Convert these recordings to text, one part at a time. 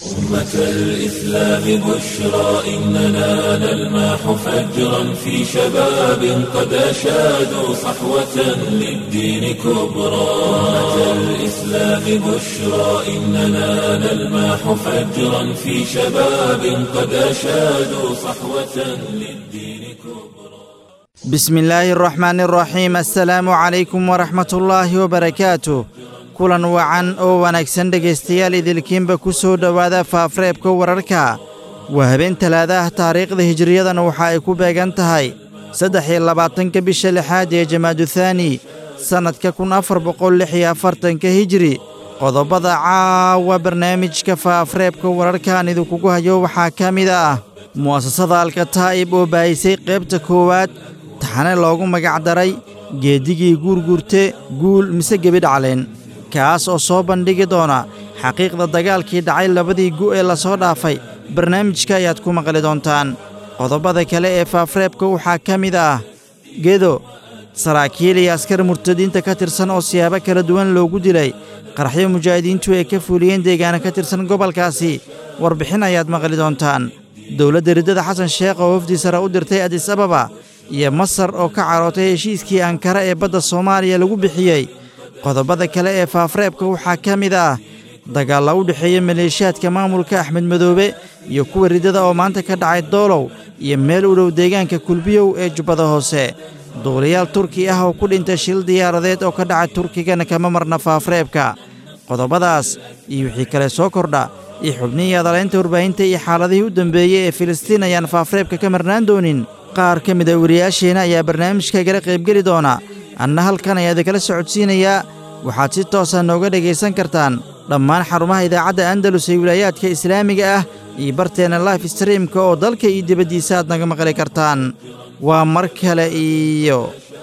أمة الإسلام بشرى إننا نلمح فجرا في شباب قد أشادوا صحوة للدين كبرى أمة الإسلام بشرى إننا نلمح فجرا في شباب قد أشادوا صحوة للدين كبرى بسم الله الرحمن الرحيم السلaamu calaykum waraxmat ullaahi wabarakaatu kulan wacan oo wanaagsan dhegaystayaal idilkiinba ku soo dhowaada faafreebka wararka waa habeen talaadaah taariikhda hijiriyadana waxa ay ku beegan tahay saddex iyo labaatanka bisha lixaad ee jamaaduthani sannadka kun afar boqol lix iyo afartanka hijiri qodobada caawa barnaamijka faafreebka wararkaan idinkugu hayo waxaa ka mid ah mu'asasada alkataa'ib oo baayisay qaybta koowaad taxane loogu magacdaray geedigii guurguurte guul mise gebidhacleen kaas oo soo bandhigi doona xaqiiqda dagaalkii dhacay labadii gu' ee lasoo dhaafay barnaamijka ayaad ku maqli doontaan qodobada kale ee faafreebka waxaa ka mid ah gedo saraakiil iyo askar murtadiinta ka tirsan oo siyaabo kala duwan loogu dilay qaraxyo mujaahidiintu ay ka fuuliyeen deegaana ka tirsan gobolkaasi warbixin ayaad maqli doontaan dowladda riddada xasan sheekh oo wafdi sare u dirtay adis ababa iyo masar oo ka carootay heshiiskii ankara ee badda soomaaliya lagu bixiyey qodobada kale ee faafreebka waxaa ka mid ah dagaalla u dhexeeya maleeshiyaadka maamulka axmed madoobe iyo kuwa riddada oo maanta ka dhacay doolow iyo meel u dhow deegaanka kulbiyow ee jubbada hoose duuliyaal turki ah oo ku dhintay shil diyaaradeed oo ka dhacay turkigana kama marna faafreebka qodobadaas iyo wixii kale soo kordha iyo xubnihii adalaynta warbaahinta iyo xaaladihii u dambeeyey ee filistiin ayaan faafreebka ka marnaan doonin qaar ka mid a wariyaasheenna ayaa barnaamijka igala qaybgeli doona anna halkan ayaa idinkala socodsiinayaa waxaad si toosa nooga dhegaysan kartaan dhammaan xarumaha idaacadda andalus ee wilaayaadka islaamiga ah iyo barteenna life streamka oo dalka iyo dibaddiisa aad naga maqli kartaan waa mar kale iyo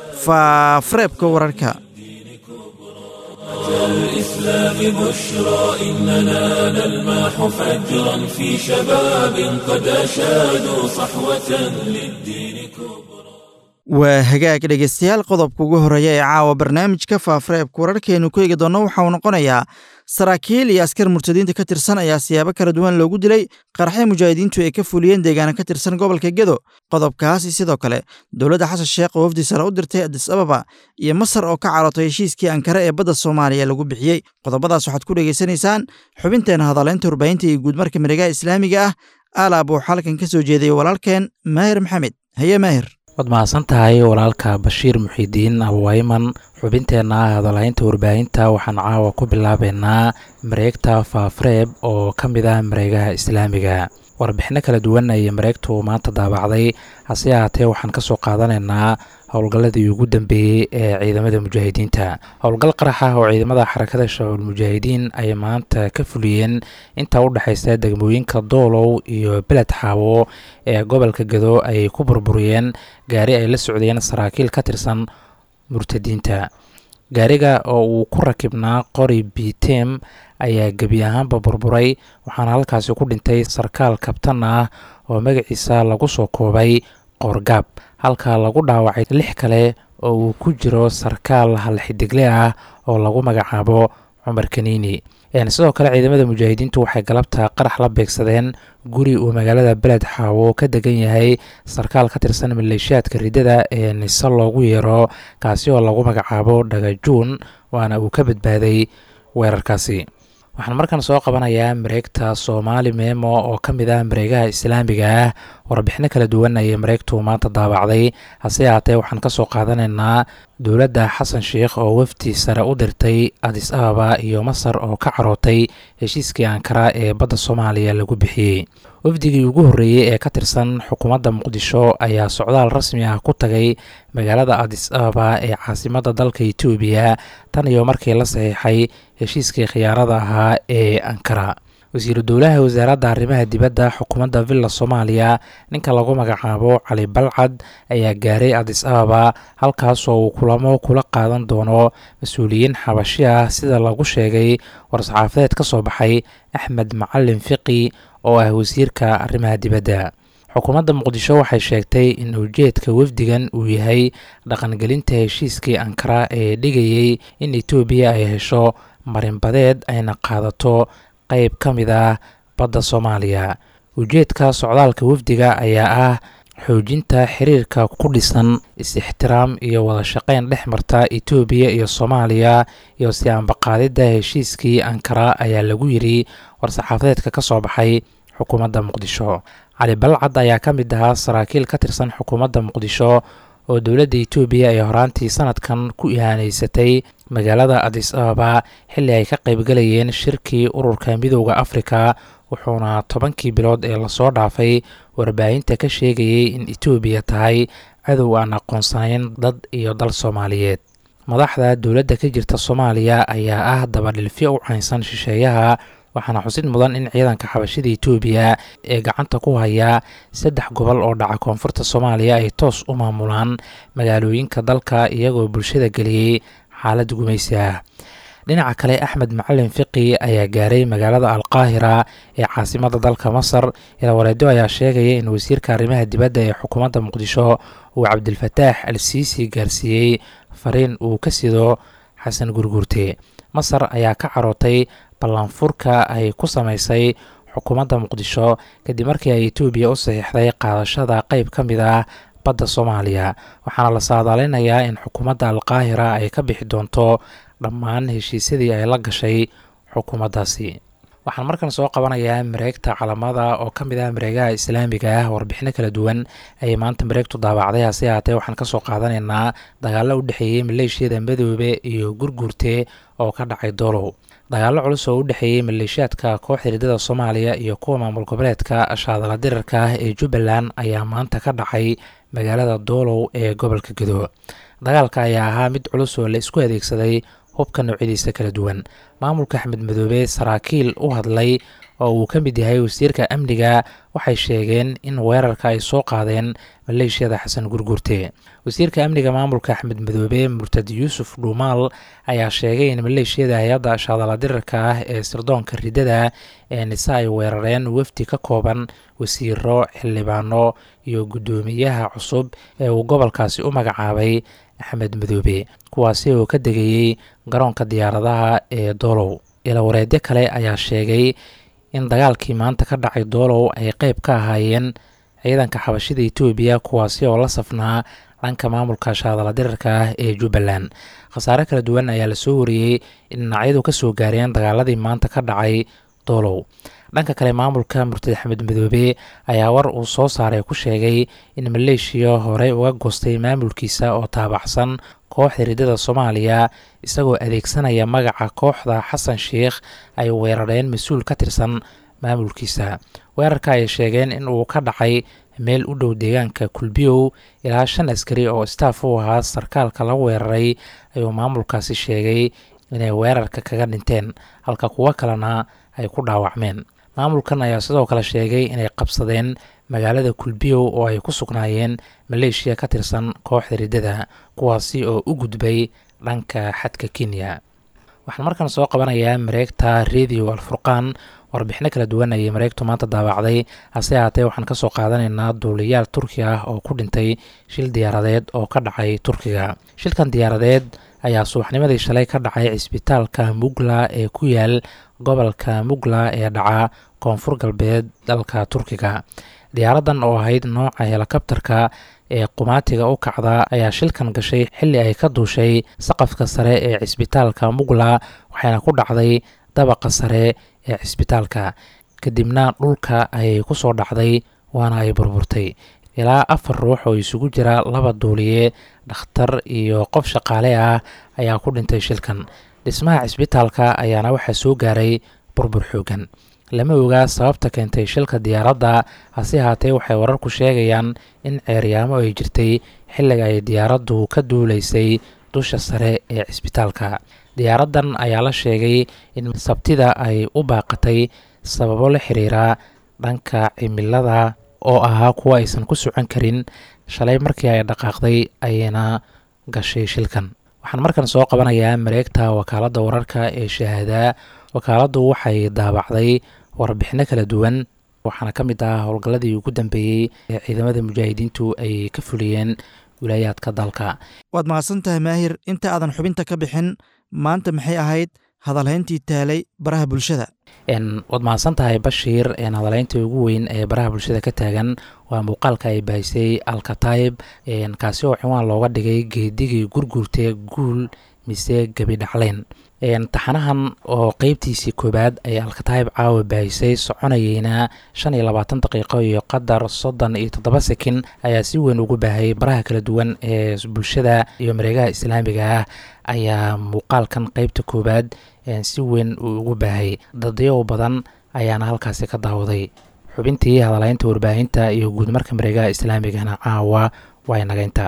faafreebka wararka الإسلام بشرى إننا نلمح فجرا في شباب قد أشادوا صحوة للدين كبرى waa hagaag dhegaystayaal qodobka ugu horreeya ee caawa barnaamijka faafreebka wararkeennu ku eegi doonno waxa uu noqonayaa saraakiil iyo askar murtadiinta ka tirsan ayaa siyaabo kala duwan loogu dilay qaraxyo mujaahidiintu ay ka fuliyeen deegaana ka tirsan gobolka gedo qodobkaasi sidoo kale dowladda xasan sheekh oo wafdi sare u dirtay adis ababa iyo masar oo ka carootay heshiiskii ankare ee badda soomaaliya lagu bixiyey qodobadaas waxaad ku dhegaysanaysaan xubinteenna hadaleynta warbaahinta iyo guudmarka miregaha islaamiga ah alaab uu xalkan ka soo jeedayay walaalkeen maahir maxamed haye maahir waad mahadsan tahay walaalka bashiir muxiidiin abwayman xubinteenna hadalhaynta warbaahinta waxaan caawa ku bilaabeynaa mareegta faafreeb oo ka mid ah mareegaha islaamiga warbixino kala duwan ayay mareegtu maanta daabacday hase ahaatee waxaan ka soo qaadanaynaa howlgalladii ugu dambeeyey ee ciidamada mujaahidiinta howlgal qarax ah oo ciidamada xarakada shacuul mujaahidiin ay maanta ka fuliyeen inta u dhexaysa degmooyinka doolow iyo beled xaawo ee gobolka gado ay ku burburiyeen gaari ay la socdeen saraakiil ka tirsan murtadiinta gaariga oo uu ku rakibnaa qori bitem ayaa gebi ahaanba burburay waxaana halkaasi ku dhintay sarkaal kabtan ah oo magaciisa lagu soo koobay qoorgaab halka lagu dhaawacay lix kale oo uu ku jiro sarkaal halxidigle ah oo lagu magacaabo cumar kaniini sidoo kale ciidamada mujaahidiintu waxay galabta qarax la beegsadeen guri uu magaalada beled xaawo ka degan yahay sarkaal ka tirsan maleeshiyaadka riddada ee nise loogu yeero kaasi oo lagu magacaabo dhagajuun waana uu ka badbaaday weerarkaasi waxaan markan soo qabanayaa mareegta soomaali meemo oo ka mid ah mareegaha islaamiga ah warbixino kala duwan ayay mareegtu maanta daabacday hase ahaatee waxaan ka soo qaadanaynaa dowladda xasan sheikh oo wafdi sare u dirtay adis ababa iyo masar oo ka carootay heshiiskii ankara ee badda soomaaliya lagu bixiyey wafdigii ugu horreeyey ee ka tirsan xukuumadda muqdisho ayaa socdaal rasmi ah ku tagay magaalada adis ababa ee caasimadda dalka etoobiya tan iyo markii la saxiixay heshiiskii khiyaarada ahaa ee ankara wasiiru dowlaha wasaaradda arrimaha dibadda xukuumadda villa soomaaliya ninka lagu magacaabo cali balcad ayaa gaaray adis ababa halkaasoo uu kulamo kula qaadan doono mas-uuliyiin xabashi ah sida lagu sheegay war-saxaafadeed ka soo baxay axmed macalin fiqi oo ah wasiirka arrimaha dibadda xukuumadda muqdisho waxay sheegtay in ujeedka wafdigan uu yahay dhaqangelinta heshiiskii ankara ee dhigayey in etoobiya ay hesho marinbadeed ayna qaadato qeyb ka mid ah badda soomaaliya ujeedka socdaalka wafdiga ayaa ah xoojinta xiriirka ku dhisan is-ixtiraam iyo wada shaqeyn dhex marta etoobiya iyo soomaaliya iyo si ambaqaadidda heshiiskii ankara ayaa lagu yidhi war-saxaafadeedka ka soo baxay xukuumadda muqdisho cali balcad ayaa ka mid ahaa saraakiil ka tirsan xukuumadda muqdisho oo dowladda etoobiya ay horaantii sanadkan ku ihaaneysatay magaalada adis ababa xilli ay ka qaybgalayeen shirkii ururka midooda afrika wuxuuna tobankii bilood ee lasoo dhaafay warbaahinta ka sheegayay in etoobiya tahay cadow aan aqoonsanayn dad iyo dal soomaaliyeed madaxda dowladda ka jirta soomaaliya ayaa ah dabadhilfyo u caynsan shisheeyaha waxaana xusid mudan in ciidanka xabashida etoobiya ee gacanta ku haya saddex gobol oo dhaca koonfurta soomaaliya ay toos u maamulaan magaalooyinka dalka iyagoo bulshada geliyey xaalad gumaysi ah dhinaca kale axmed macalin fiqi ayaa gaaray magaalada alqaahira ee caasimada dalka masar ilawareedo ayaa sheegaya in wasiirka arrimaha dibadda ee xukuumadda muqdisho uu cabdilfataax al siisi gaarsiiyey fariin uu ka sido xasan gurguurte masar ayaa ka carootay ballanfurka ay ku samaysay xukuumadda muqdisho kadib markii ay etoobiya u saxiixday qaadashada qeyb ka mid ah badda soomaaliya waxaana la saadaalinayaa in xukuumadda alqaahira ay ka bixi doonto dhammaan heshiisyadii ay la gashay xukuumaddaasi waxaan markan soo qabanayaa mareegta calamada oo ka mid ah mareegaha islaamiga ah warbixino kala duwan ayay maanta mareegtu daabacday hase ahaatee waxaan kasoo qaadanaynaa dagaallo u dhexeeyey maleeshiyada madoobe iyo gurguurte oo ka dhacay doolow dagaallo culus oo u dhexeeyey maleeshiyaadka kooxda hiridada soomaaliya iyo kuwa maamul goboleedka shaadala dirarka ah ee jubbaland ayaa maanta ka dhacay magaalada doolow ee gobolka gedo dagaalka ayaa ahaa mid culus oo la isku adeegsaday hubka noocyadiisa kala duwan maamulka axmed madoobe saraakiil u hadlay oo uu ka mid yahay wasiirka amniga waxay sheegeen in weerarka ay soo qaadeen maleeshiyada xasan gurgurte wasiirka amniga maamulka axmed madoobe murtad yuusuf dhuumaal ayaa sheegay in maleeshiyada hay-adda shaadala dirarka ah ee sirdoonka ridada ee nise ay weerareen wafdi ka kooban wasiiro xildhibaano iyo guddoomiyaha cusub ee uu gobolkaasi u magacaabay axmed madoobe kuwaasi oo ka degayey garoonka diyaaradaha ee doolow ilawareedyo kale ayaa sheegay in dagaalkii maanta ka dhacay doolow ay qeyb ka ahaayeen ciidanka xabashida etoobiya kuwaasi oo la safnaa dhanka maamulka shaadala dirarka ah ee jubbaland khasaare kala duwan ayaa lasoo wariyey in dhinacyadu ka soo gaareen dagaaladii maanta ka dhacay doolow dhanka kale maamulka murtad axmed madoobe ayaa war uu soo saaray ku sheegay in maleeshiya horey uga goostay maamulkiisa oo taabacsan kooxda ridada soomaaliya isagoo adeegsanaya magaca kooxda xasan sheikh ay weerareen mas-uul ka tirsan maamulkiisa weerarka ay sheegeen in uu ka dhacay meel u dhow deegaanka kulbiyow ilaa shan askari oo staaf u ahaa sarkaalka la weeraray ayuu maamulkaasi sheegay inay weerarka kaga dhinteen halka kuwo kalena ay ku dhaawacmeen maamulkan ayaa sidoo kale sheegay inay qabsadeen magaalada kulbiyow oo ay ku sugnaayeen maleeshiya ka tirsan kooxda riddada kuwaasi oo u gudbay dhanka xadka kenya waxaan markan soo qabanayaa mareegta radio alfurqaan warbixino kala duwan ayay mareegtu maanta daabacday hase ahaatee waxaan kasoo qaadanaynaa duuliyaal turki ah oo ku dhintay shil diyaaradeed oo ka dhacay turkiga shilkan diyaaradeed ayaa subaxnimadii shalay ka dhacay cisbitaalka mugla ee ku yaal gobolka mugla ee dhaca koonfur galbeed dalka turkiga diyaaradan oo ahayd nooca helikabtarka ee qumaatiga u kacda ayaa shilkan gashay xilli ay ka duushay saqafka sare ee cisbitaalka mugla waxayna ku dhacday dabaqa sare ee cisbitaalka kadibna dhulka ayay ku soo dhacday waana ay burburtay ilaa afar ruux oo isugu jira laba duuliye dhakhtar iyo qof shaqaale ah ayaa ku dhintay shilkan dhismaha cisbitaalka ayaana waxaa soo gaaray burbur xoogan lama ogaa sababta keentay shilka diyaaradda hase ahaatee waxay wararku sheegayaan in ceeryaamo ay jirtay xilliga ay diyaaraddu ka duulaysay dusha sare ee cisbitaalka diyaaraddan ayaa la sheegay in sabtida ay u baaqatay sababo la xiriira dhanka cimilada oo ahaa kuwa aysan ku socon karin shalay markii ay dhaqaaqday ayayna gashay shilkan waxaan markan soo qabanayaa mareegta wakaaladda wararka ee shahaadaa wakaaladdu waxay daabacday warbixino kala duwan waxaana ka mid ah howlgalladii ugu dambeeyey ee ciidamada mujaahidiintu ay ka fuliyeen wilaayaadka dalka waad mahadsan tahay maahir inta aadan xubinta ka bixin maanta maxay ahayd hadalhayntii taalay baraha bulshada waad mahadsan tahay bashiir hadalaynta ugu weyn ee baraha bulshada ka taagan waa muuqaalka ay baahisay alkatayb kaasi oo cinwaan looga dhigay geedigii gurgurtee guul mise gebi dhacleen taxanahan oo qeybtiisii koowaad ay alkatayb caawa baahisay soconayeyna shan iyo labaatan daqiiqo iyo qadar soddon iyo toddoba sekin ayaa si weyn ugu baahayay baraha kala duwan ee bulshada iyo mareegaha islaamiga ah ayaa muuqaalkan qeybta koowaad si weyn uu ugu baahayay dadyow badan ayaana halkaasi ka daawaday xubintii hadalaynta warbaahinta iyo guudmarka mareegaha islaamigana caawa waa inagaynta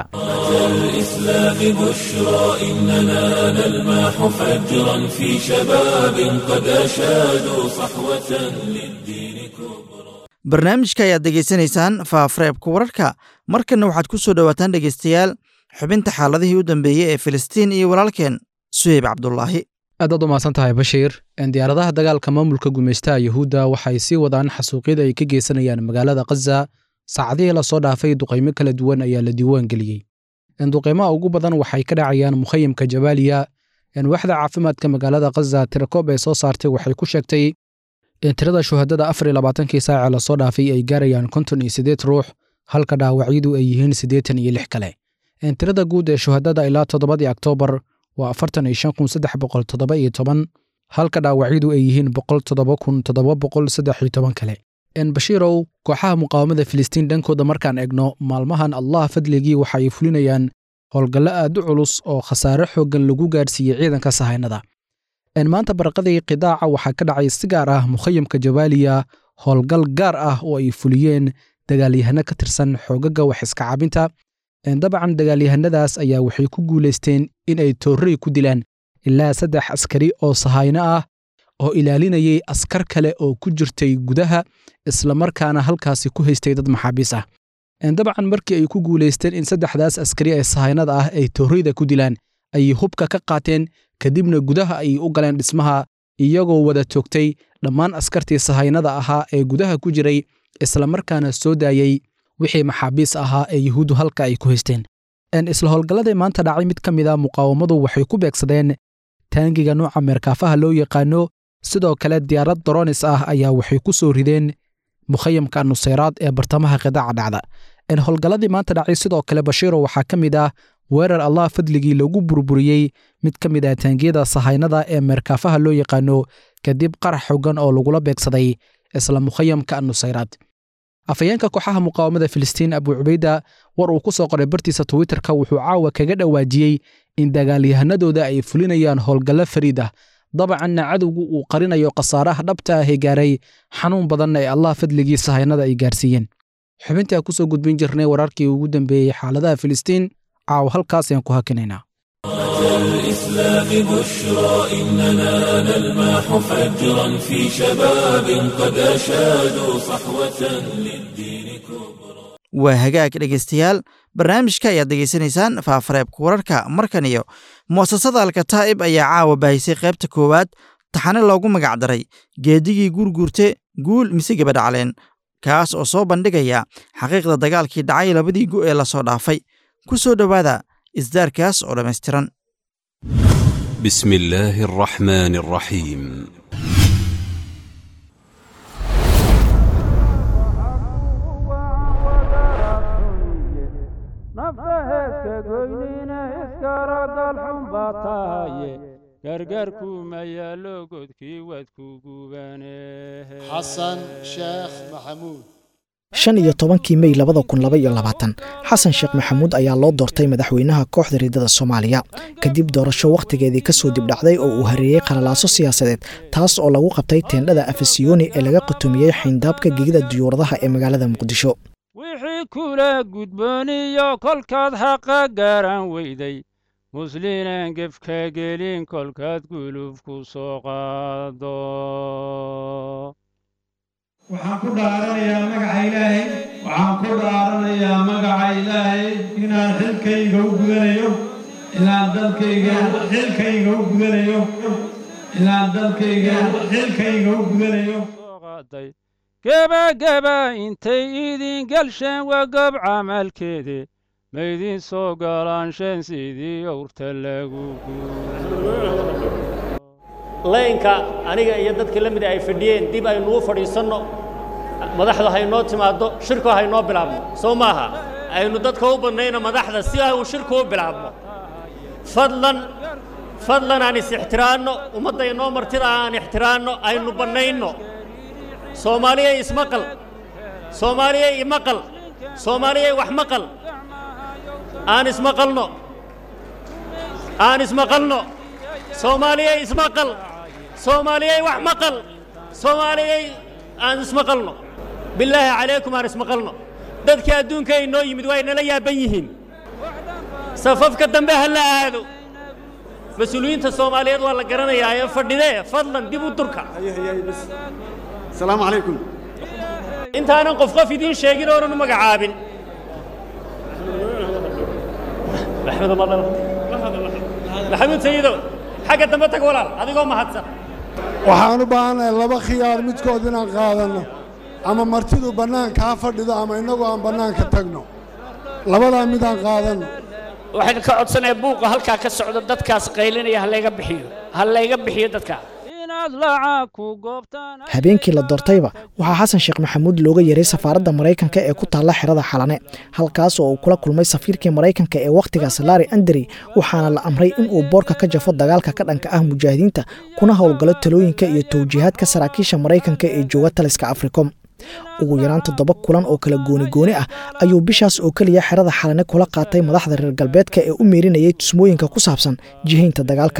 الإسلام بشرى إننا نلمح فجرا في شباب قد أشادوا صحوة للدين كبرى barnaamijka ayaad degeysanaysaan faafareebka wararka markanna waxaad ku soo dhowaataan dhegeystayaal xubinta xaaladihii u dambeeyey ee filistiin iyo walaalkeen suheyb cabdulaahi aadaad u mahadsan tahay bashiir diyaaradaha dagaalka maamulka gumaystaha yuhuudda waxay sii wadaan xasuuqyada ay ka geysanayaan magaalada khaza saacadihii lasoo dhaafay duqaymo kala duwan ayaa la diiwaan geliyey duqaymaha ugu badan waxay ka dhacayaan mukhayamka jabaaliya waxda caafimaadka magaalada khaza tirakoob ee soo saartay waxay ku sheegtay in tirada shuhadada afar iyo labaatankii saace lasoo dhaafay ay gaarayaan konton iyo siddeed ruux halka dhaawacyadu ay yihiin siddeetan iyo lix kale tirada guud ee shuhadada ilaa toddobadii oktoobar waa afartan iyo shan kun saddex boqol toddoba iyo toban halka dhaawacyadu ay yihiin boqol toddoba kun toddoba boqol saddex iyo toban kale bashiirow kooxaha muqaawamada filistiin dhankooda markaan egno maalmahan allah fadligii waxa ay fulinayaan howlgallo aad u culus oo khasaare xooggan lagu gaadhsiiyey ciidanka sahaynada maanta barqadii qidaaca waxaa ka dhacay si gaar ah mukhayamka jabaaliya howlgal gaar ah oo ay fuliyeen dagaalyahano ka tirsan xoogaga wax iska cabinta dabcan dagaalyahanadaas ayaa waxay ku guulaysteen in ay toorrey ku dilaan ilaa saddex askari oo sahayno ah oo ilaalinayay askar kale oo ku jirtay gudaha islamarkaana halkaasi ku haystay dad maxaabiis ah dabcan markii ay ku guulaysteen in saddexdaas askari ee sahaynada ah ay toorreyda ku dilaan ayay hubka ka qaateen kadibna gudaha ayay u galeen dhismaha iyagoo wada toogtay dhammaan askartii sahaynada ahaa ee gudaha ku jiray islamarkaana soo daayey wixii maxaabiis ahaa ee yuhuuddu halka ay ku haysteen isla howlgalladii maanta dhacay mid ka mid a muqaawamadu waxay ku beegsadeen taangiga nooca meerkaafaha loo yaqaano sidoo kale diyaarad doronis ah ayaa waxay ku soo rideen mukhayamka nusayraad ee bartamaha qidaaca dhacda howlgalladii maanta dhacay sidoo kale bashiiro waxaa ka mid ah weerar allah fadligii lagu burburiyey mid ka mid ah taangiyada sahaynada ee meerkaafaha loo yaqaano kadib qarax xogan oo lagula beegsaday isla mukhayamka nusayraad afhayeenka kooxaha muqaawamada filistiin abu cubayda war uu ku soo qoray bartiisa twitterka wuxuu caawa kaga dhawaajiyey in dagaalyahanadooda ay fulinayaan howlgallo fariid ah dabacanna cadowgu uu qarinayo khasaaraha dhabta ah ee gaaray xanuun badanna ee allah fadligii sahaynada ay gaarsiiyeen xubintaa kusoo gudbin jirnay wararkii ugu dambeeyey xaaladaha filistiin caawa halkaas ayaan ku hakinaynaa الإسلام بشرى إننا نلمح فجرا في شباب قد أشادوا صحوة للدين كبرى waa hagaag dhegaystayaal barnaamijka ayaad degeysanaysaan faafareebka wararka markan iyo mu'asasada alkataa'ib ayaa caawa baahisay qaybta koowaad taxane loogu magac daray geedigii guurguurte guul mise gebadhacleen kaas oo soo bandhigaya xaqiiqda dagaalkii dhacay labadii gu ee lasoo dhaafay ku soo dhowaada isdaarkaas oo dhammaystiran بسم الله الرحمن الرحيم xasan sheekh maxamuud shan iyo tobankii mey labada kun laba iyo labaatan xasan sheekh maxamuud ayaa loo doortay madaxweynaha kooxda riidada soomaaliya kadib doorasho wakhtigeedii kasoo dibdhacday oo uu hareeyey qalalaaso siyaasadeed taas oo lagu qabtay teendhada afasiyoni ee laga qutumiyey xayndaabka gegida diyuuradaha ee magaalada muqdisho wixii kula gudbooniyo kolkaad xaqa garan weyday muslinan gefka gelin kolkaad gulub ku soo qaado waxaan ku dhaaranayaa magaca ilaahay waxaan ku dhaaranayaa magaca ilaahay inaan xilkayga u gudanayo inaan dalkayga xilkayga u gudanayo inaan dalkayga xilkayga u gudanayo gebageba intay idin galsheen waa gob camalkeede maydin soo galaansheen sidii owrta lagu laynka aniga iyo dadka la mida ay fadhiyeen dib aynu u fadhiisanno madaxdu haynoo timaaddo shirku haynoo bilaabno soo maaha aynu dadka u badnayno madaxda si uu shirku u bilaabno fadlan fadlan aan is ixtiraanno ummadda inoo martida aan ixtiraanno aynu bannayno soomaaliyay ismaqal soomaaliyay imaqal soomaaliyay wax maqal aan ismaqalno aan ismaqalno soomaaliyay ismaqal soomaaliyay wax maqal soomaaliyay aan ismaqalno bilaahi calaykum aan ismaqalno dadka adduunka inoo yimid waa inala yaaban yihiin safafka dambe ha la aado mas-uuliyiinta soomaaliyeed waa la garanayaa ee fadhidee fadlan dib u durka السلام عليكم intaanan qof qof idiin sheegin oonan u magacaabin maxamuud sayidow xagga dambe tag walaal adigoo mahadsan waxaan u baahanahay laba khiyaar midkood inaan qaadanno ama martidu bannaanka ha fadhido ama innagu aan bannaanka tagno labadaa midaan qaadanno waxaan ka codsanayaa buuqa halkaa ka socda dadkaas qaylinaya ha layga bixiyo ha layga bixiyo dadkaa habeenkii la doortayba waxaa xasan sheekh maxamuud looga yeeray safaaradda maraykanka ee ku taalla xerada xalane halkaas oo uu kula kulmay safiirkii maraykanka ee wakhtigaas laari anderi waxaana la amray in uu boorka ka jafo dagaalka ka dhanka ah mujaahidiinta kuna howlgalo talooyinka iyo towjiihaadka saraakiisha maraykanka ee jooga taliska africom ugu yaraan toddoba kulan oo kala gooni-gooni ah ayuu bishaas oo keliya xerada xalane kula qaatay madaxda reer galbeedka ee u meerinayay tusmooyinka ku saabsan jihaynta dagaalka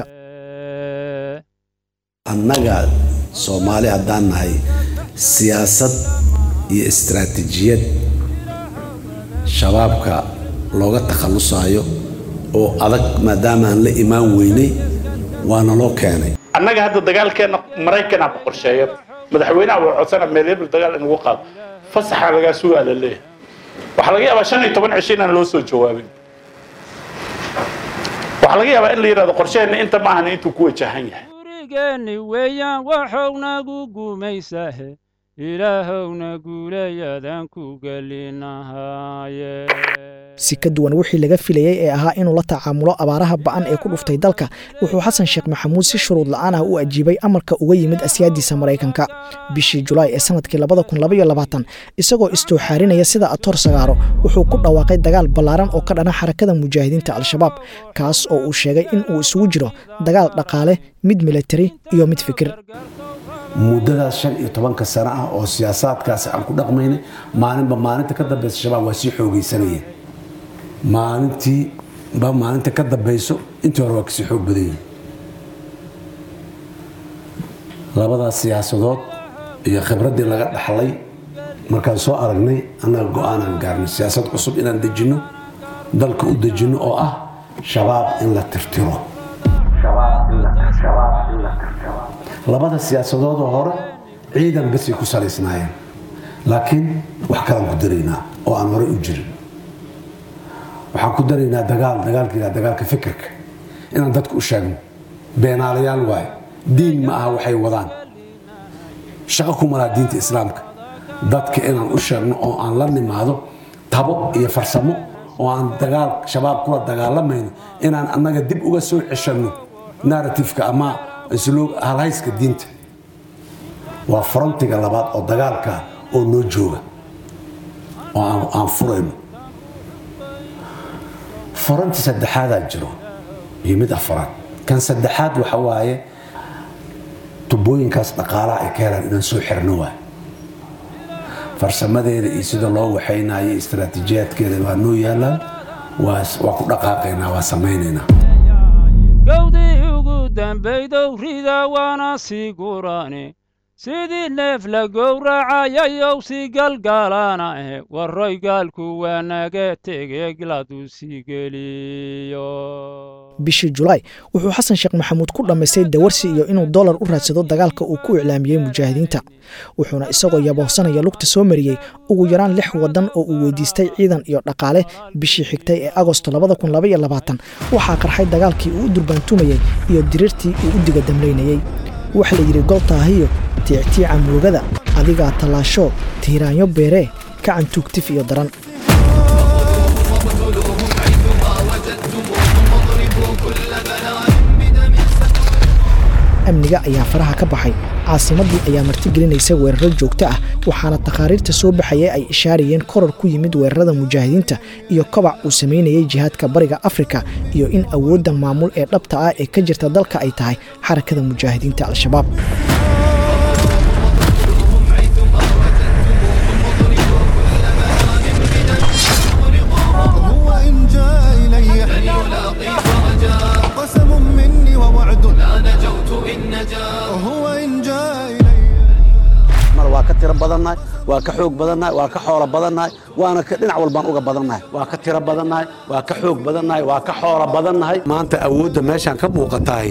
annaga soomaali haddaan nahay siyaasad iyo istaraatiijiyad shabaabka looga takhallusaayo oo adag maadaama aan la imaan weynay waana loo keenay annaga hadda dagaalkeenna maraykanaa ku qorsheeya madaxweynaha waa codsana meel hebel dagaal in lagu qaado fasaxa lagaa sugaa la leeyahay waxaa laga yaabaa shan iyo toban cisho inaan loo soo jawaabin waxaa laga yaabaa in la yidhahdo qorsheheenna inta maahan intuu ku wajahan yahay geni weeyaan waxownagu gumaysahe ilaahowna guulayadaan ku gelinahaaye si ka duwan wixii laga filayey ee ahaa inuu la tacaamulo abaaraha ba'an ee ku dhuftay dalka wuxuu xasan sheekh maxamuud si shuruud la'aan ah u ajiibay amarka uga yimid asyaadiisa maraykanka bishii julaay ee sanadkii isagoo istooxaarinaya sida atoor sagaaro wuxuu ku dhawaaqay dagaal ballaaran oo ka dhana xarakada mujaahidiinta al-shabaab kaas oo uu sheegay in uu isugu jiro dagaal dhaqaale mid militari iyo mid fikir muddadaas shan iyo tobanka sano ah oo siyaasaadkaasi aan ku dhaqmaynay maalinba maalinta ka dambaysa shabaab waa sii xoogaysanayeen maalintii ba maalinta ka dambayso intii hore waa kasii xoog badan yihin labadaas siyaasadood iyo khibraddii laga dhaxlay markaan soo aragnay annaga go-aanaan gaarnay siyaasad cusub inaan dejinno dalka u dejinno oo ah shabaab in la tirtiro labada siyaasadoodoo hore ciidan basay ku salaysnaayeen laakiin wax kalaan ku daraynaa oo aan horey u jirin waxaan ku daraynaa dagaal dagaalka dagaalka fikirka inaan dadka u sheegno beenaalayaal waaye diin ma aha waxay wadaan shaqo ku malaa diinta islaamka dadka inaan u sheegno oo aan la nimaado tabo iyo farsamo oo aan dagaal shabaab kula dagaalamayno inaan annaga dib uga soo ceshanno narratifka ama halhayska diinta waa frontiga labaad oo dagaalka oo noo jooga oo aan furayno furanti saddexaadaa jiro iyo mid afaraad kan saddexaad waxa waaye tubooyinkaas dhaqaalaha ay ka helaan inaan soo xirno waay farsamadeeda iyo sida loo waxaynayo istaraatiijiyaadkeeda waa noo yaalaan waa ku dhaqaaqaynaa waa samaynaynaa gowdii ugu dambaydow rida waana sii gurane sidii neef la gowracayayow si galgalana eh warroy gaalku waa naga tege gladu sii geliyo bishii julaay wuxuu xasan sheekh maxamuud ku dhammaystay dawarsi iyo inuu dollar u raadsado dagaalka uu ku iclaamiyey mujaahidiinta wuxuuna isagoo yabohsanaya lugta soo mariyey ugu yaraan lix waddan oo uu weydiistay ciidan iyo dhaqaale bishii xigtay ee agosto waxaa qarxay dagaalkii uu u durbaantumayey iyo diriirtii uu u diga damlaynayey waxa la yidhi goltaahiyo tiictiica murugada adigaa tallaasho tiiraanyo beeree kacan tuugtif iyo daran amniga ayaa faraha ka baxay caasimaddii ayaa martigelinaysa weeraro joogto ah waxaana takhaariirta soo baxaya ay ishaarayeen koror ku yimid weerarada mujaahidiinta iyo kobac uu samaynayay jihaadka bariga afrika iyo in awoodda maamul ee dhabta ah ee ka jirta dalka ay tahay xarakada mujaahidiinta al-shabaab هو إن جاء إلي قسم مني ووعد لا نجوت إن نجا هو إن جاء إلي mar waa ka tiro badannahay waa ka xoog badannahay waa ka xoolo badannahay waana ka dhinac walbaan uga badannahay waa ka tiro badannahay waa ka xoog badannahay waa ka xoolo badannahay maanta awoodda meeshaan ka muuqatahay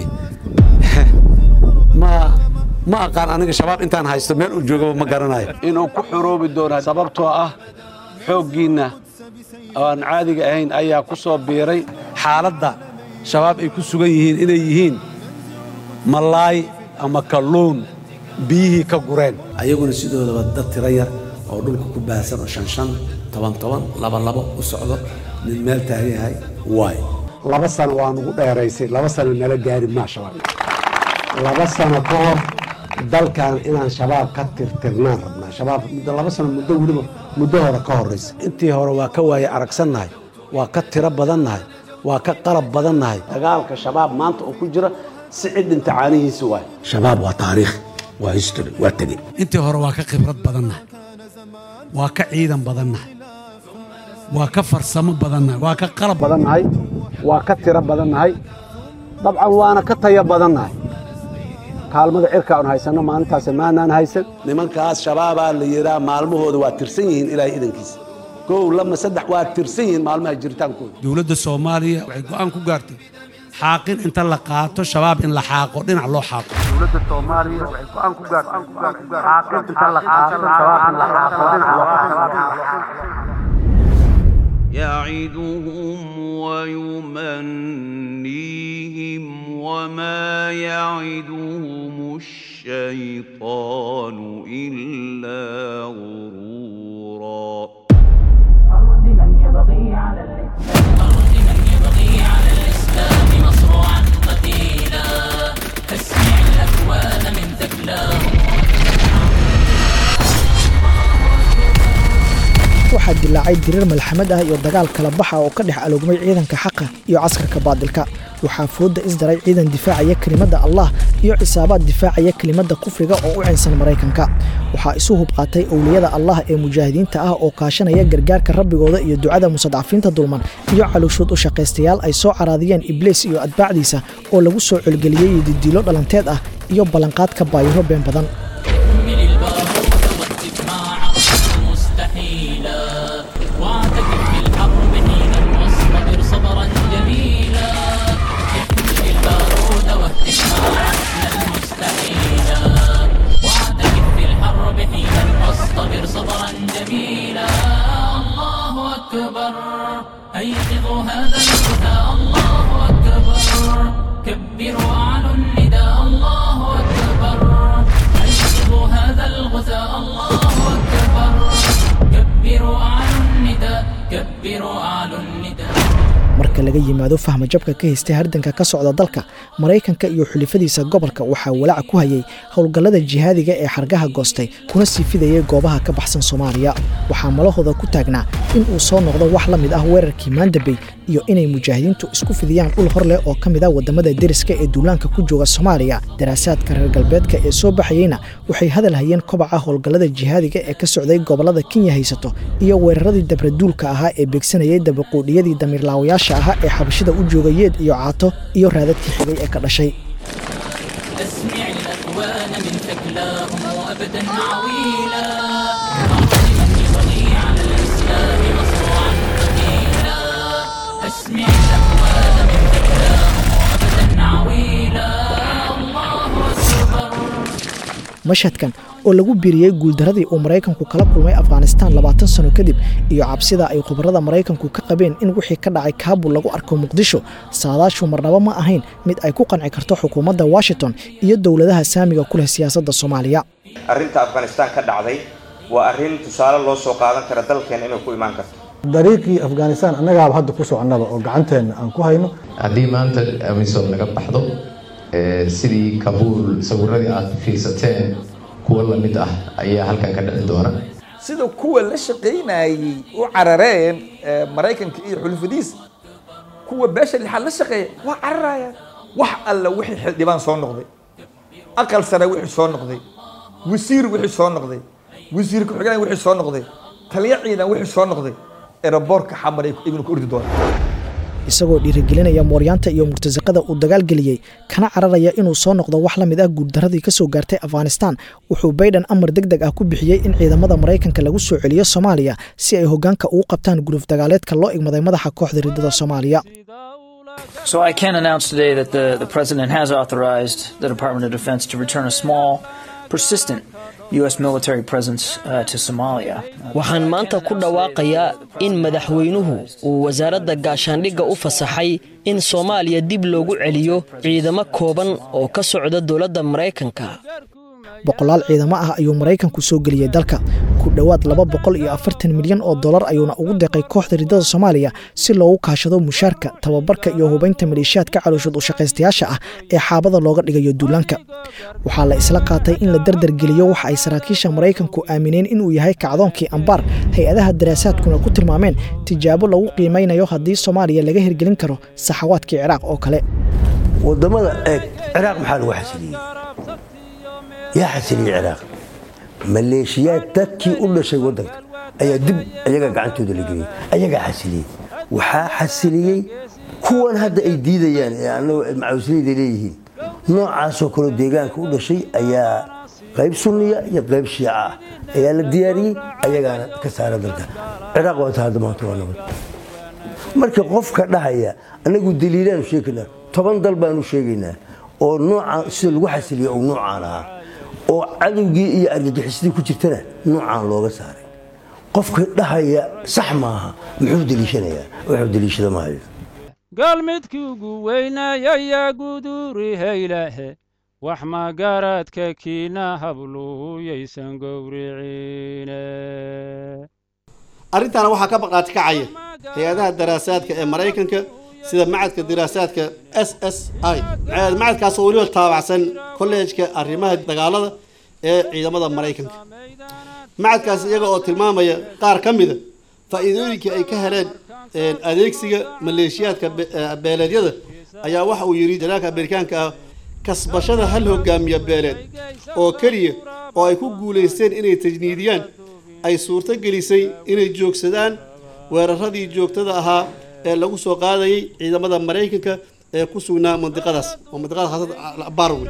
ma ma aqaan aniga shabaab intaan haysto meel uu joogaba ma garanayo inuu ku xoroobi doona sababtoo ah xooggiinna oo aan caadiga ahayn ayaa ku soo biiray xaaladda shabaab ay ku sugan yihiin inay yihiin malaay ama kalluun biyihii ka gureen ayaguna sidoodaba dad tiro yar oo dhulka ku baahsan oo shan shan toban toban laba labo u socdo nin meel taagan yahay waay laba sano waa nugu dheeraysay laba sano nala gaari maa shabaab laba sano ka hor dalkan inaan shabaab ka tirtirnaan rabnaa shabaab muddo laba sano muddo weliba muddo hore ka horraysa intii hore waa ka waaye aragsannahay waa ka tiro badannahay waa ka qalab badannahay dagaalka shabaab maanta oo ku jira si cid dhinta caanihiisa waay shabaab waa taariikh waa history waa tege intii hore waa ka khibrad badannahay waa ka ciidan badannahay waa ka farsamo badannahay waa ka qalab badannahay waa ka tiro badannahay dabcan waana ka tayo badannahay kaalmada cirka aan haysanno maalintaas maanaan haysan nimankaas shabaabaa la yidhaa maalmahooda waa tirsan yihiin ilaahay idankiisa kow lama saddex waa tirsan yihiin maalmaha jiritaankooda dowladda soomaaliya waxay go'aan ku gaartay xaaqin inta la qaato shabaab in la xaaqo dhinac loo xaaqo dowladda soomaaliya waxay go'aan ku gaartay xaaqin inta la qaato shabaab in la xaaqo dhinac loo يعدهم ويمنيهم وما يعدهم الشيطان إلا غرورا waxaa dilaacay dirir malxamad ah iyo dagaal kala baxa oo ka dhex aloogmay ciidanka xaqa iyo caskarka baadilka waxaa fooda isdaray ciidan difaacaya kelimadda allah iyo cisaabaad difaacaya kelimadda kufriga oo u cinsan maraykanka waxaa isu hubqaatay owliyada allah ee mujaahidiinta ah oo kaashanaya gargaarka rabbigooda iyo ducada musadcafiinta dulman iyo calooshood u shaqaystayaal ay soo caraadiyeen ibliis iyo atbaacdiisa oo lagu soo colgeliyey didiilo dhalanteed ah iyo ballanqaadka baayiro been badan واصطبر صبرا جميلا الله أكبر أيقظوا هذا الفتى الله أكبر كبروا أعلوا النداء الله أكبر أيقظوا هذا الغثاء الله أكبر كبروا أعلوا النداء كبروا أعلوا النداء marka laga yimaado fahma jabka ka haystay hardanka ka socda dalka maraykanka iyo xulifadiisa gobolka waxaa walaaca ku hayay howlgallada jihaadiga ee xargaha goostay kuna sii fidayay goobaha ka baxsan soomaaliya waxaa malahooda ku taagnaa in uu soo noqdo wax la mid ah weerarkii maandabey iyo inay mujaahidiintu isku fidiyaan dhul hor leh oo ka mid ah wadamada deriska ee duulaanka ku jooga soomaaliya daraasaadka reer galbeedka ee soo baxayeyna waxay hadal hayeen kobaca howlgallada jihaadiga ee ka socday gobolada kenya haysato iyo weeraradii dabraduulka ahaa ee beegsanayay dabaquudhiyadii damiirlaawayaasha ahaa ee xabashida u jooga yeed iyo caato iyo raadadkii xigay ee ka dhashay أسمع الأكوان من ثكلاهم وأبدا عويلا على الإسلام مصروعا قتيلا أسمع الأكوان من ثكلاهم وأبدا عويلا الله أكبر mashhadkan oo lagu biiriyey guuldaradii uu maraykanku kala kulmay afghanistaan labaatan sano kadib iyo cabsida ay khubarada maraykanku ka qabeen in wixii ka dhacay kaabul lagu arko muqdisho saadaashu marnaba ma ahayn mid ay ku qanci karto xukuumadda washington iyo dowladaha saamiga ku leh siyaasadda soomaaliya arrinta afghanistaan ka dhacday waa arrin tusaale loo soo qaadan kara dalkeena inay ku imaan karto dariiqii afghanistaan annagaaba hadda ku soconnaba oo gacanteenna aan ku hayno haddii maanta amisom naga baxdo sidii kabuul sawiradii aad fiirsateen kuwo lamid ah ayaa halkan ka dhici doona sida kuwa la shaqaynayey u carareen maraykanka iyo xulufadiisa kuwa beesha lixaad la shaqeeya waa cararayaan wax alla wixii xildhibaan soo noqday aqal sare wixii soo noqday wasiir wixii soo noqday wasiir ku-xigeen wixii soo noqday taliya ciidan wixii soo noqday eraboorka xamar ibnu ku ordi doona isagoo dhiirigelinaya mooryaanta iyo murtasaqada uu dagaalgeliyey kana cararaya inuu soo noqdo wax la mid ah guuldaradii ka soo gaartay afghanistan wuxuu bayden amar deg deg ah ku bixiyey in ciidamada maraykanka lagu soo celiyo soomaaliya si ay hoggaanka ugu qabtaan guluf dagaaleedka loo igmaday madaxa kooxda riddada soomaaliya So I can announce today that the, the President has authorized the Department of Defense to return a small, persistent U.S. military presence uh, to Somalia. waxaan maanta ku dhawaaqayaa in madaxweynuhu uu wasaaradda gaashaandhigga u fasaxay in soomaaliya dib loogu celiyo ciidamo kooban oo ka socda dowladda maraykanka boqolaal ciidamo ah ayuu maraykanku soo geliyey dalka ku dhowaad laba boqol iyo afartan milyan oo dollar ayuuna ugu deeqay kooxda riddada soomaaliya si loogu kaashado mushaarka tababarka iyo hubaynta maleeshiyaadka calooshad u shaqaystayaasha ah ee xaabada looga dhigayo duulaanka waxaa la isla qaatay in la dardargeliyo waxa ay saraakiisha maraykanku aamineen inuu yahay kacdoonkii ambaar hay-adaha daraasaadkuna ku tilmaameen tijaabo lagu qiimaynayo haddii soomaaliya laga hirgelin karo saxawaadkii ciraaq oo kale wadamada eeg ciraaq maxaa lagu xasiliyey yaa xasiliyey ciraaq maleeshiyaad dadkii u dhashay waddanka ayaa dib ayaga gacantooda la geliyey ayagaa xasiliyey waxaa xasiliyey kuwan hadda ay diidayaan ee annagu macawisleyda leeyihiin noocaasoo kaleo deegaanka u dhashay ayaa qayb sunniya iyo qayb shiica ah ayaa la diyaariyey ayagaana ka saara dalka ciraaq waa taa maanta waa nabad marka qofka dhahaya annagu daliilaanu sheegaynaa toban dal baanu sheegaynaa oo noocaan sida lagu xasiliya uu noocaan ahaa oo cadowgii iyo argagixisadii ku jirtana noocaan looga saaray qofka dhahaya sax maaha muxuu deliishanayaa wuxuu deliishada maayo galmidkii ugu weynayayaa guduuri haylahe wax magaradka kiina habluuyaysan gowriciine arrintaana waxaa ka baqaati kacaya hay-adaha daraasaadka ee maraykanka sida macadka diraasaadka s s i macadkaasoo weliba taabacsan kolleejka arrimaha dagaalada ee ciidamada maraykanka macadkaas iyaga oo tilmaamaya qaar ka mida faa'iidooyinkii ay ka heleen adeegsiga maleeshiyaadka beeleedyada ayaa waxa uu yidhi janaalka amerikaanka ah kasbashada hal hogaamiya beeleed oo keliya oo ay ku guulaysteen inay tajniidiyaan ay suurto gelisay inay joogsadaan weeraradii joogtada ahaa ee lagu soo qaadayay ciidamada maraykanka ee ku sugnaa mandiqadaas oo mandiqada khaasada barwe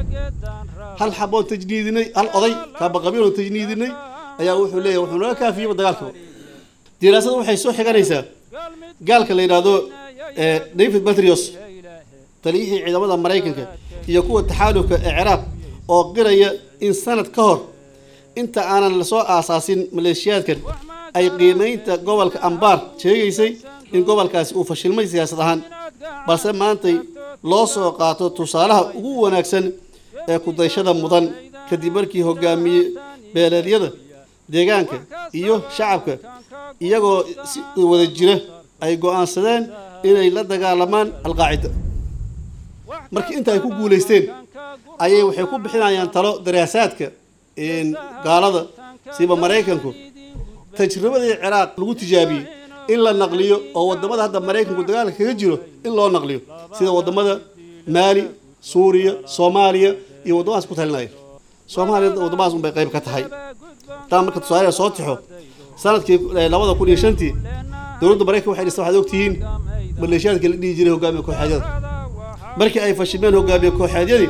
hal xaboon tajniidinay hal oday kaabaqabiiloo tajniidinay ayaa wuxuu leeyahay wuxuu naga kaafiyeyba dagaalkaba diraasadu waxay soo xiganaysaa gaalka la yidhaahdo david batrios taliyihii ciidamada maraykanka iyo kuwa taxaalufka ee ciraaq oo qiraya in sanad ka hor inta aanan lasoo aasaasin maleeshiyaadkan ay qiimaynta gobolka ambaar sheegaysay in gobolkaasi uu fashilmay siyaasad ahaan balse maantay loo soo qaato tusaalaha ugu wanaagsan ee kudayshada mudan kadib markii hogaamiye beeleedyada deegaanka iyo shacabka iyagoo si wada jira ay go'aansadeen inay la dagaalamaan alqaacida markii inta ay ku guulaysteen ayay waxay ku bixinayaan talo daraasaadka gaalada siba maraykanku tajribadii ciraaq lagu tijaabiyey in la naqliyo oo wadamada hadda maraykanku dagaalka kaga jiro in loo naqliyo sida wadamada maali suuriya soomaaliya iyo waddamadaas ku talinaya soomaaliya waddamadaas unbay qayb ka tahay taa marka tusaale soo tixo sanadkii labada kun iyo shantii dowladda maraykanka waxay dhistay waxaad ogtihiin maleeshiyaadka la dhihi jiray hogaamiye kooxeedyada markii ay fashilmeen hogaamiye kooxeedyadii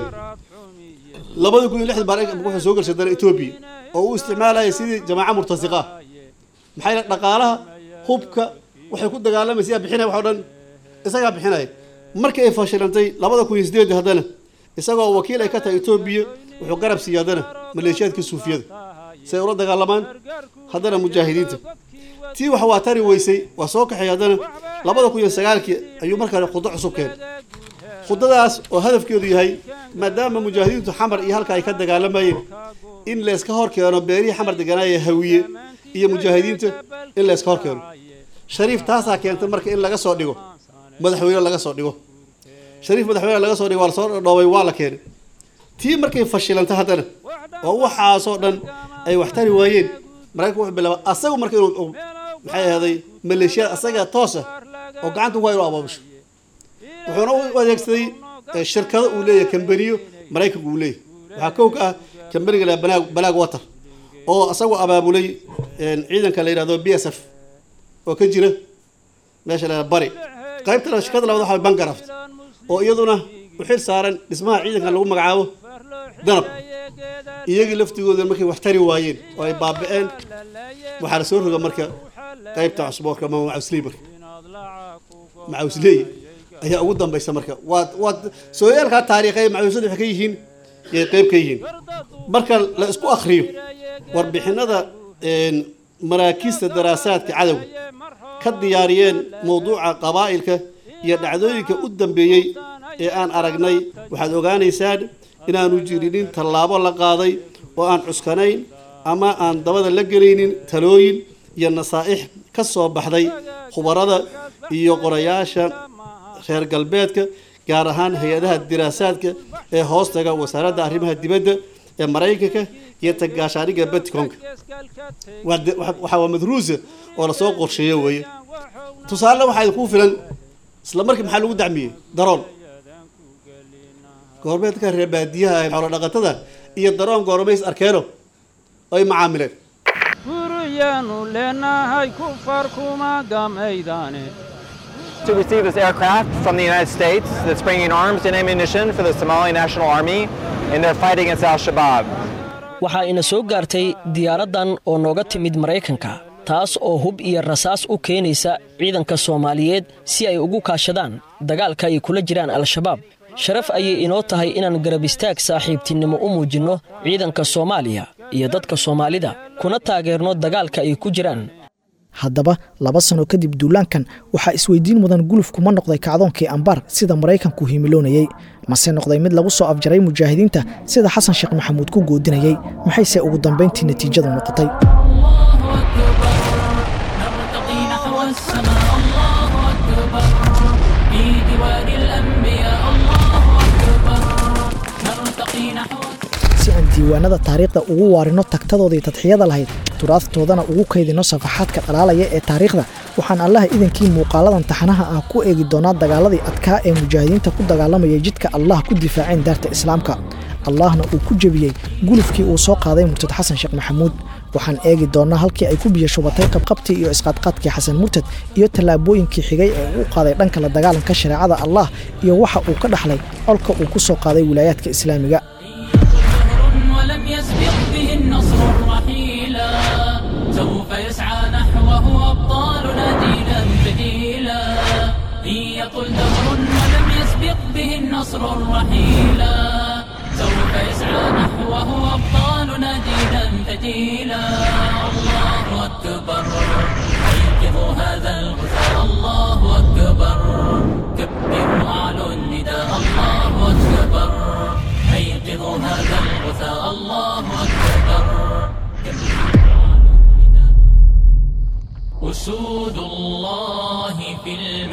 labada kun iyo lixdii maraykanka wuxuu soo gashay dana etoobiya oo uu isticmaalaya sidii jamaaca murtasiqa ah maxay le dhaqaalaha hubka waxay ku dagaalamaysa bixinaya wax o dhan isagaa bixinaya markii ay fashilantay labada kun iyo sideed haddana isagoo wakiil ay ka tahay etoobiya wuxuu garab siiyey haddana maleeshiyaadka suufiyada si ay ula dagaalamaan haddana mujaahidiinta tii wax waa tari weysay waa soo kaxay haddana labada kun iyo sagaalkii ayuu markaa khudo cusub keenay khudadaas oo hadafkeedu yahay maadaama mujaahidiintu xamar iyo halka ay ka dagaalamayeen in layska hor keeno beerihii xamar deganaaya hawiye iyo mujaahidiinta in layska hor keeno shariif taasaa keentay marka in laga soo dhigo madaxweyne laga soo dhigo shariif madaxweyne laga soo dhigay waa lasoo dhoobay waa la keenay tii markay fashilanta haddana oo waxaasoo dhan ay wax tari waayeen maraykanku wuxuu bilaaba asagu marka inuu maxay ahaaday maleeshiyada asaga toosa oo gacanta ku hayo inuu abaabusho wuxuuna u adeegsaday shirkado uu leeyahay kambaniyo maraykanku uu leeyahay waxaa kow ka ah kambaniga la banaag balaag water oo asagoo abaabulay ciidanka la yidhahdo b s f oo ka jira meesha la bari qaybtana shirkada labaad waxaa bangaraft oo iyaduna u xil saaran dhismaha ciidankan lagu magacaabo danab iyagii laftigooda markay wax tari waayeen oo ay baaba'een waxaa lasoo roga marka qaybta cusboorka ama macawsley marka macawsley ayaa ugu dambaysa marka waa waa sooyaalkaa taariikhay macawslada waxay ka yihiin yay qayb ka yihiin marka la isku akhriyo warbixinada maraakiista daraasaadka cadowga ka diyaariyeen mowduuca qabaa'ilka iyo dhacdooyinka u dambeeyey ee aan aragnay waxaad ogaanaysaan inaanu jirinin tallaabo la qaaday oo aan cuskanayn ama aan dabada la gelaynin talooyin iyo nasaa'ix ka soo baxday khubarada iyo qorayaasha reer galbeedka gaar ahaan hay-adaha diraasaadka ee hoostaga wasaaradda arrimaha dibadda ee maraykanka iyo tagaashaaniga baticonka waxaa waa madruusa oo lasoo qorsheeyo weeye tusaale waxaa idinku filan isla markii maxaa lagu dacmiyey daroon goormeedka reer baadiyaha ee xoolo dhaqatada iyo daroon goormays arkeeno ay macaamileen guryaanu leenahay kufar kuma gamaydaane to receive this aircraft from the United States that's bringing arms and ammunition for the Somali National Army in their fight against Al Shabaab. waxaa ina soo gaartay diyaaraddan oo nooga timid maraykanka taas oo hub iyo rasaas u keenaysa ciidanka soomaaliyeed si ay ugu kaashadaan dagaalka ay kula jiraan al-shabaab sharaf ayay inoo tahay inaan garab istaag saaxiibtinimo u muujinno ciidanka soomaaliya iyo dadka soomaalida kuna taageerno dagaalka ay ku jiraan haddaba laba sano kadib duulaankan waxaa isweydiin mudan gulufku ma noqday kacdoonkii ambaar sida maraykanku himiloonayey mase noqday mid lagu soo afjaray mujaahidiinta sida xasan sheekh maxamuud ku goodinayey maxayse ugu dambayntii natiijadu noqotay نرتقي نحو السماء الله أكبر في ديوان الأنبياء الله أكبر نرتقي نحو si aan diiwaanada taariikhda ugu waarino tagtadoodii tadxiyada lahayd turaadtoodana ugu kaydino safaxaadka dhalaalaya ee taariikhda waxaan allaha idankii muuqaaladan taxanaha ah ku eegi doonaa dagaaladii adkaa ee mujaahidiinta ku dagaalamayay jidka allah ku difaaceen daarta islaamka allahna uu ku jebiyey gulufkii uu soo qaaday murtad xasan sheekh maxamuud waxaan eegi doonaa halkii ay ku biyashubatay qabqabtii iyo isqaadqaadkii xasan murtad iyo tallaabooyinkii xigay ee uu qaaday dhanka la dagaalanka shareecada allah iyo waxa uu ka dhaxlay colka uu ku soo qaaday wilaayaadka islaamiga ولم يسبق به النصر الرحيلا سوف يسعى نحوه أبطالنا جيلا بديلا إن يطل دهر ولم يسبق به النصر الرحيلا سوف يسعى نحوه أبطالنا جيلا بديلا الله أكبر أيقظوا هذا الغثاء الله أكبر كبروا أعلوا النداء الله أكبر أيقظوا هذا الغثاء الله أكبر أسود الله في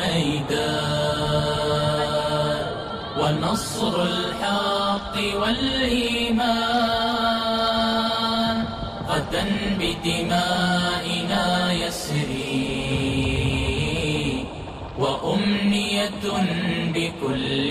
الميدان ونصر الحق والإيمان غدا بدمائنا يسري وأمنية بكل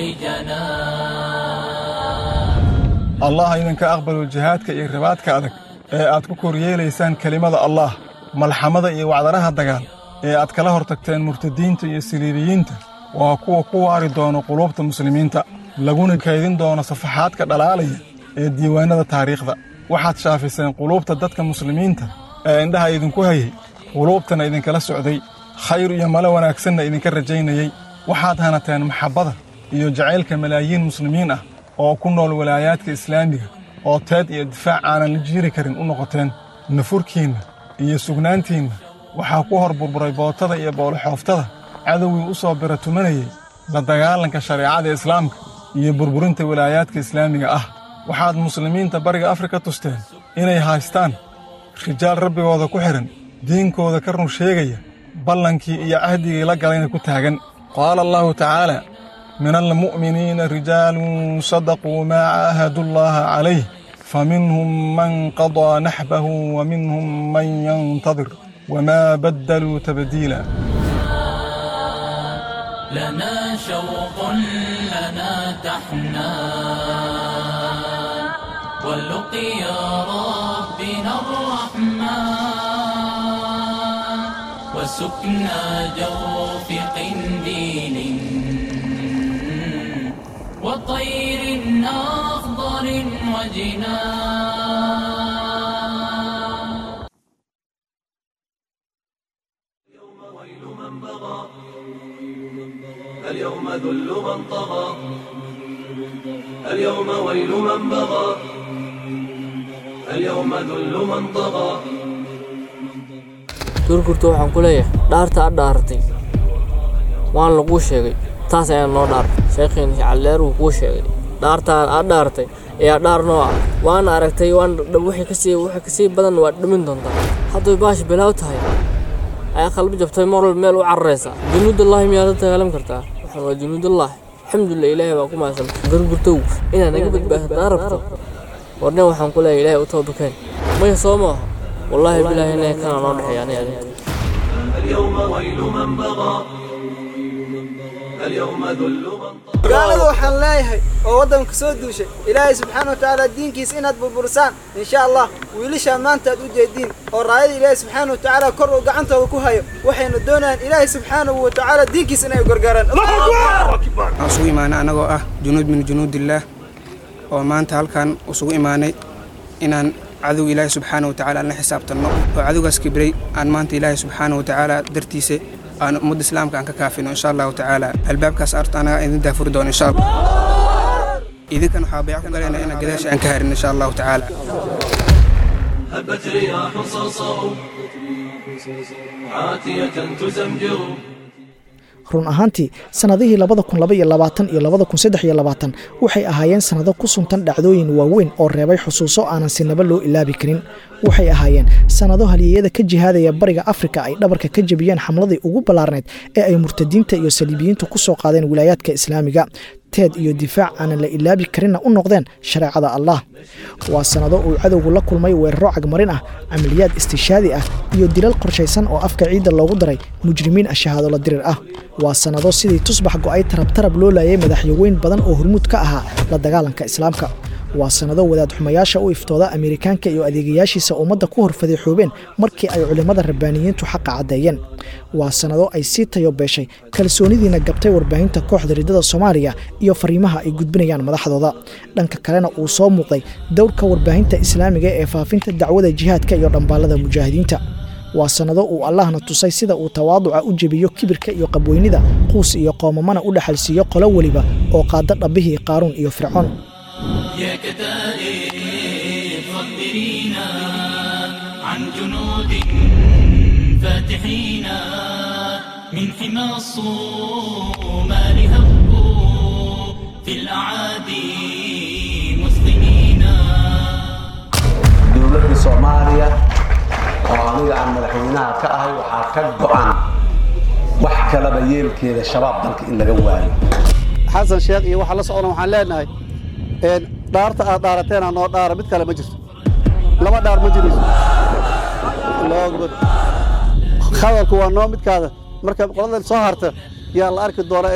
جنان allah idinka aqbalo jihaadka iyo ribaadka adag ee aad ku koryeelaysaan kelimada allah malxamada iyo wacdaraha dagaal ee aad kala hortagteen murtadiinta iyo siliibiyiinta waa kuwa ku waari doono quluubta muslimiinta laguna kaydin doono safaxaadka dhalaalaya ee diiwaannada taariikhda waxaad shaafiseen quluubta dadka muslimiinta ee indhaha idinku hayay quluubtana idinkala socday khayr iyo male wanaagsanna idinka rajaynayey waxaad hanateen maxabbada iyo jacaylka malaayiin muslimiin ah oo ku nool walaayaadka islaamiga oo teed iyo difaac aanan la jiiri karin u noqoteen nafurkiinna iyo sugnaantiinna waxaa ku hor burburay bootada iyo booloxooftada cadowgii u soo bira tumanayey la dagaalanka shareecada islaamka iyo burburinta walaayaadka islaamiga ah waxaad muslimiinta bariga afrika tusteen inay haystaan rijaal rabbigooda ku xidhan diinkooda ka run sheegaya ballankii iyo cahdigii la galayna ku taagan qaala allaahu tacaala min almu'miniina rijaalun sadaquu maa caahadu llaha calayh faminhum man qadaa naxbahu waminhum man yantadir wamaa baddaluu tabdiila لنا شوق لنا تحنان واللقيا ربنا الرحمن وسكنى جوف قنديل وطير أخضر وجنان اليوم ذل من طغى اليوم ويل من بغى اليوم ذل من طغى gurgurta waxaan ku leeyahay dhaarta aad dhaaratay waan laguu sheegay taas ayaa noo dhaar sheekhiin calleer wuu kuu sheegay dhaartaan aad dhaaratay ayaa dhaar noo ah waana aragtay waan wixii kasii wixii kasii badan waad dhimin doontaa hadday baash bilaaw tahay ayaa qalbi jabtay mar walba meel u cararaysa junuudallahi miyaad la dagaalami kartaa waxaan waa junuudallahi alxamdulilah ilaahay baa ku mahadsan gurgurtow inaad naga badbaadataa rabto warnin waxaan ku leeyahay ilaahay u toobakeen maya soo maaha wallaahi bilaahi inay kana noo dhexeeya ani adiga اليوم ويل من بغى اليوم ذل من gaalada waxaan leeyahay oo waddanka soo duushay ilaahay subxaana wa tacaala diinkiisa inaad burburisaan insha allah wiilashaan maanta aad u jeediin oo raayada ilaahay subxaana wa tacaala kor uu gacantooda ku hayo waxayna doonayaan ilaahay subxaanahu wa tacaala diinkiisa inay gargaaraan waxaan isugu imaanay anagoo ah junuud min junuudillaah oo maanta halkan isugu imaanay inaan cadow ilaahi subxaana wa tacaala aan la xisaabtanno oo cadowgaas kibray aan maanta ilaahi subxaana wa tacaala dartiisa aan ummadda islaamka aan ka kaafino insha allahu tacaala albaabkaas arta anaga idin daafuri doono insha allah idinkan waxaa bayc ku galayna inaan gadaasha aan ka harin insha allahu tacaala هبت رياح صرصر عاتية تزمجر run ahaantii sannadihii labada kun laba iyo labaatan iyo labada kun saddex iyo labaatan waxay ahaayeen sannado ku suntan dhacdooyin waaweyn oo reebay xusuuso aanan sinaba loo ilaabi karin waxay ahaayeen sannado halyeeyada ka jihaadaya bariga afrika ay dhabarka ka jebiyeen xamladii ugu ballaarnayd ee ay murtadiinta iyo saliibiyiintu ku soo qaadeen wilaayaadka islaamiga teed iyo difaac aanan la ilaabi karinna u noqdeen shareecada allah waa sannado uu cadowgu la kulmay weeraro cagmarin ah camaliyaad istishaadi ah iyo dilal qorshaysan oo afka ciidda loogu daray mujrimiin ashahaadola dirir ah waa sannado sidii tusbax go'ay tarabtarab loo laayay madaxyaweyn badan oo hormuud ka ahaa la dagaalanka islaamka waa sannado wadaad xumayaasha u iftooda ameerikaanka iyo adeegayaashiisa ummadda ku hor fadeexoobeen markii ay culimmada rabbaaniyiintu xaqa caddeeyeen waa sannado ay sii tayo beeshay kalsoonidiina gabtay warbaahinta kooxda riddada soomaaliya iyo fariimaha ay gudbinayaan madaxdooda dhanka kalena uu soo muuqday dowrka warbaahinta islaamiga ee faafinta dacwada jihaadka iyo dhambaallada mujaahidiinta waa sannado uu allahna tusay sida uu tawaaduca u jebiyo kibirka iyo qabweynida quus iyo qoomamana u dhexalsiiyo qolo weliba oo qaada dhabbihii qaaruun iyo fircoon يا كتائب خبرينا عن جنود فاتحين من حمى الصومال هبوا في الأعادي مسلمين dowladda soomaaliya oo aniga aan madaxweynaha ka ahay waxaa ka go'an wax kalaba yeelkeeda shabaab dalka in laga waayo xasan sheekh iyo waxa la socona waxaan leenahay een dhaarta aad dhaarateen noo dhaara mid kale ma jirto laba dhaar ma jirayso Allahu akbar hadalku waa noo midkaada marka qoladan soo harta yaa la arki doonaa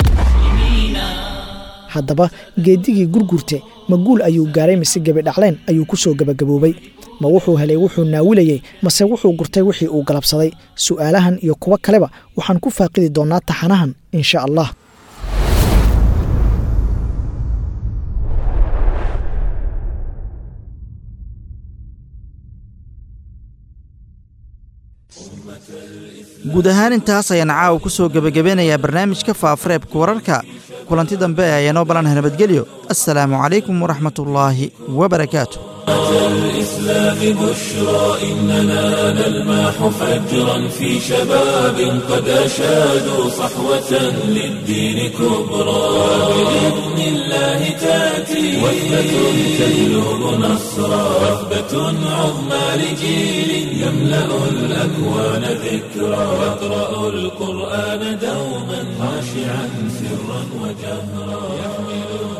haddaba geedigii gurgurte ma guul ayuu gaaray mise gebidhacleen ayuu ku soo gebagaboobay ma wuxuu helay wuxuu naawilayey mase wuxuu gurtay wixii uu galabsaday su'aalahan iyo kuwo kaleba waxaan ku faaqidi doonnaa taxanahan insha allah guud ahaan intaas ayaan caawa ku soo gebagabeynayaa barnaamijka faafareebka wararka kulanti dambe ayaa noo balanaha nabadgelyo assalaamu calaykum waraxmatullaahi wabarakaatu أتى الإسلام بشرى إننا نلمح فجرا في شباب قد أشادوا صحوة للدين كبرى بإذن الله تأتي وثبة تجلب نصرا وثبة عظمى لجيل يملأ الأكوان ذكرا يقرأ القرآن دوما خاشعا سرا وجهرا يحمل